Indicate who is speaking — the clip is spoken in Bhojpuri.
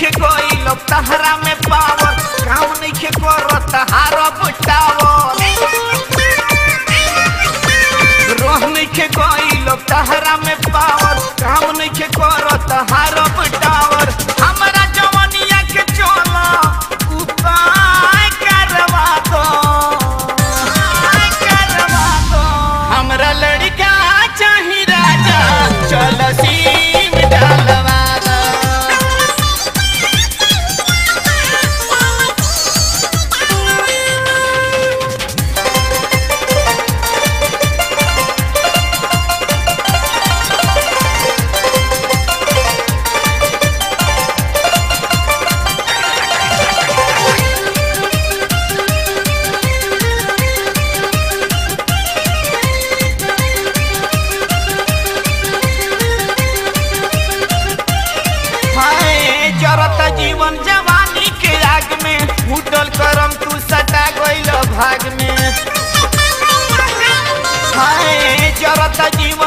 Speaker 1: नइखे गइल तहरा में पावर काम नइखे करत हारा बुटावर रोह नइखे गइल तहरा में पावर काम नइखे करत हारा बुटावर हमरा जवनिया के चला उपाय करवा दो करवा दो हमरा लड़का चाही राजा चल सीम डालवा दो हाय जरता जीवन जवानी के आग में उठल करम तू सटा गइल भाग में हाय जरता जीवन